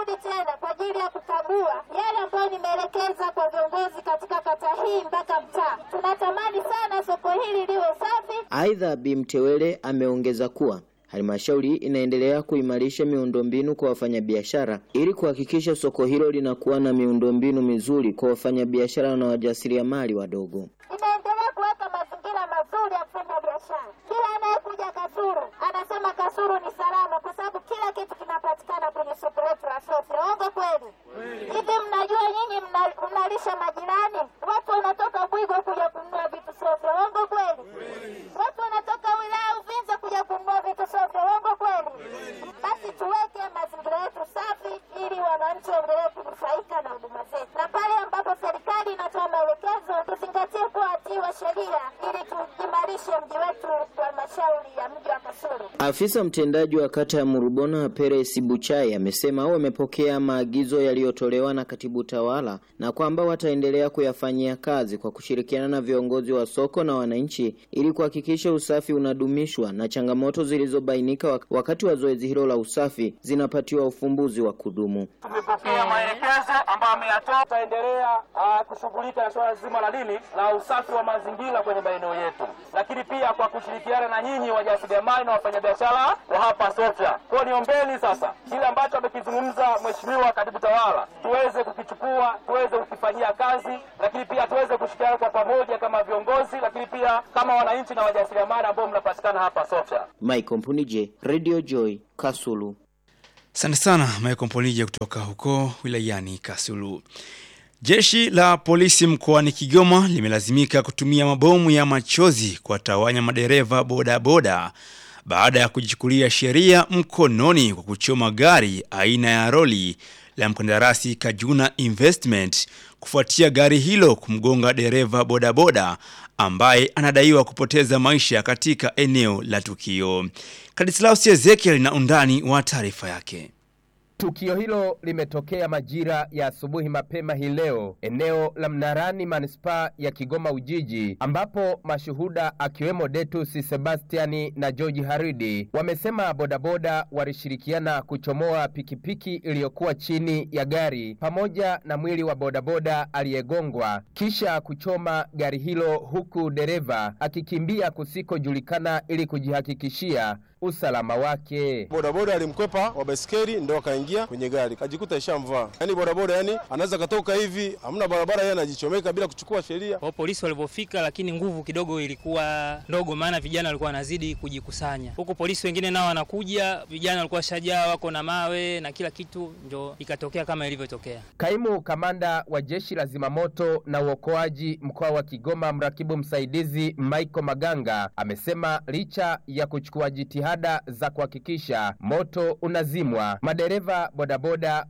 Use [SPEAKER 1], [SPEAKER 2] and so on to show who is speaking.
[SPEAKER 1] nimerudi tena kwa ajili ya kukagua yale ambayo nimeelekeza kwa viongozi katika kata hii mpaka mtaa. Tunatamani sana soko hili liwe safi.
[SPEAKER 2] Aidha, Bi Mtewele ameongeza kuwa halmashauri inaendelea kuimarisha miundombinu kwa wafanyabiashara ili kuhakikisha soko hilo linakuwa na miundombinu mizuri kwa wafanyabiashara na wajasiriamali wadogo.
[SPEAKER 1] Inaendelea kuweka mazingira mazuri ya kufanya biashara. Kila anayekuja Kasulu anasema Kasulu ni salama, kwa sababu kila kitu kinapatikana kwenye soko letu la Sofia. Uongo kweli? Hivi mnajua nyinyi mna- mnalisha majirani? Watu wanatoka Bwigo kuja kununua vitu Sofia. Uongo kweli? Watu wanatoka wilaya Uvinza kuja kununua vitu Sofia. Uongo kweli? Basi tuweke mazingira yetu safi ili wananchi waendelee kunufaika na huduma zetu, na pale ambapo serikali inatoa maelekezo tuzingatie kuwa watii wa sheria ili tuimarishe mji wetu wa halmashauri ya mji wa Kasulu.
[SPEAKER 2] Afisa mtendaji wa kata ya Murubona Peres Buchai amesema wamepokea maagizo yaliyotolewa na katibu tawala na kwamba wataendelea kuyafanyia kazi kwa kushirikiana na viongozi wa soko na wananchi ili kuhakikisha usafi unadumishwa na changamoto zilizobainika wak- wakati wa zoezi hilo la usafi zinapatiwa ufumbuzi wa kudumu.
[SPEAKER 3] Tumepokea maelekezo ambayo ameyatoa. Tutaendelea ah, kushughulika na suala zima la nini la usafi wa mazingira kwenye maeneo yetu, lakini pia kwa kushirikiana na nyinyi wajasiriamali na wafanyabiashara wa hapa Sofia. Kwa hiyo niombeni sasa kile ambacho amekizungumza Mheshimiwa Katibu Tawala tuweze kukichukua, tuweze kukifanyia kazi, lakini pia tuweze kushirikiana kwa pamoja kama viongozi, lakini pia kama wananchi na wajasiriamali ambao mnapatikana hapa Sofia.
[SPEAKER 2] Michael Mpunije, Radio Joy, Kasulu.
[SPEAKER 4] Asante sana Michael Mponije kutoka huko wilayani Kasulu. Jeshi la polisi mkoani Kigoma limelazimika kutumia mabomu ya machozi kuwatawanya madereva bodaboda baada ya kujichukulia sheria mkononi kwa kuchoma gari aina ya roli la mkandarasi Kajuna Investment kufuatia gari hilo kumgonga dereva bodaboda ambaye anadaiwa kupoteza maisha katika eneo la tukio. Kadislaus Ezekiel na undani wa taarifa yake.
[SPEAKER 5] Tukio hilo limetokea majira ya asubuhi mapema hii leo eneo la Mnarani manispaa ya Kigoma Ujiji, ambapo mashuhuda akiwemo Detus Sebastiani na George Haridi wamesema bodaboda walishirikiana kuchomoa pikipiki iliyokuwa chini ya gari pamoja na mwili wa bodaboda aliyegongwa kisha kuchoma gari hilo, huku dereva akikimbia kusikojulikana ili kujihakikishia usalama wake.
[SPEAKER 6] bodaboda alimkwepa wa baiskeli ndo akaingia kwenye gari kajikuta ishamvaa. Yani bodaboda yani anaweza katoka hivi, hamna barabara, yeye anajichomeka bila kuchukua sheria.
[SPEAKER 7] Kwa polisi walivyofika, lakini nguvu kidogo ilikuwa ndogo, maana vijana walikuwa wanazidi kujikusanya huku. Polisi wengine nao wanakuja, vijana walikuwa shajaa, wako na mawe na kila kitu, ndio ikatokea kama ilivyotokea.
[SPEAKER 5] Kaimu kamanda wa jeshi la zimamoto na uokoaji mkoa wa Kigoma, mrakibu msaidizi Michael Maganga amesema licha ya kuchukua jitihada za kuhakikisha moto unazimwa, madereva bodaboda